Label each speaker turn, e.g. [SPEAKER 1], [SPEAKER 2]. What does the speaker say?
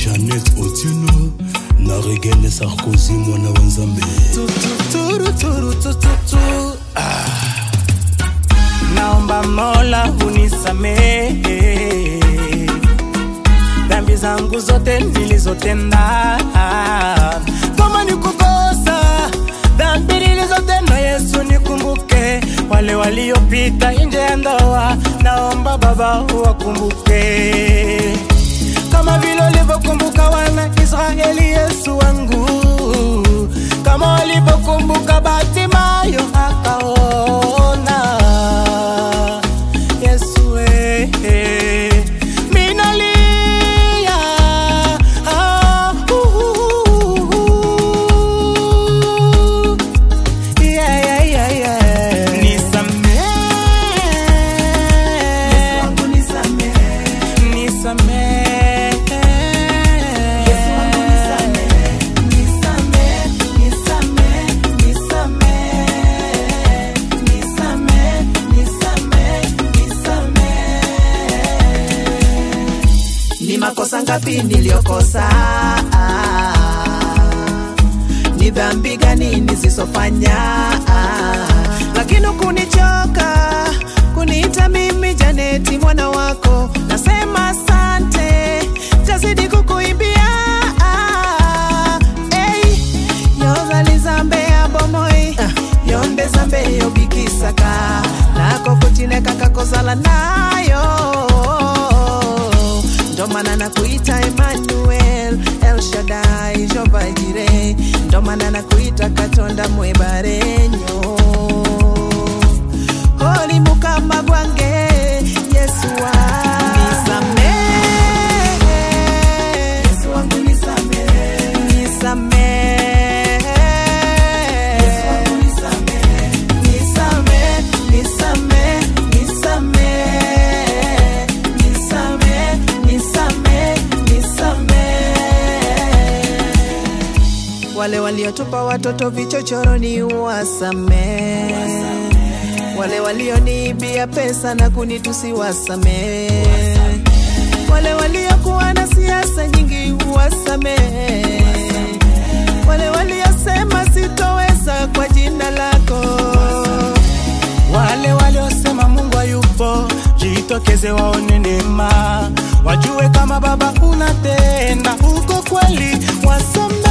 [SPEAKER 1] janet otieno na regene sarkozy mwana wa nzambe
[SPEAKER 2] tututuruturutututu naomba mola unisamehe dhambi zangu zote nilizotenda kama ni kukosa dhambi nilizotenda yesu nikumbuke wale waliopita nje ya ndoa naomba baba wakumbuke kama vile ulivyokumbuka wana Israeli, Yesu wangu, kama walivyokumbuka Batimayo akaona. Yesu eh, eh, minalia ah, uh, uh, uh, yeah, yeah, yeah, yeah. Nisamehe. Nisamehe.
[SPEAKER 3] ni makosa ngapi niliyokosa ni dhambi gani nisizofanya lakini kunichoka kuniita mimi janeti mwana wako nasema asante tazidi kukuimbia hey, yozalizambe abomoi yonde zambe yobikisaka nako kutineka kakozala nayo ndo maana nakuita Emmanuel El Shaddai Jehova Jireh ndo maana nakuita Katonda mwebarenyo Holy mukama gwange Yesu wa nisamehe Yesu wangu nisamehe nisamehe Yesu wangu nisamehe nisamehe nisamehe nisamehe nisamehe nisamehe nisamehe wale waliotupa watoto vichochoroni wasamehe wale walioniibia pesa na kunitusi wasamehe wale waliokuwa na siasa nyingi wasamehe wale waliosema sitoweza kwa jina lako
[SPEAKER 2] wale waliosema mungu hayupo jitokeze waone neema wajue kama baba unatenda uko kweli wasamehe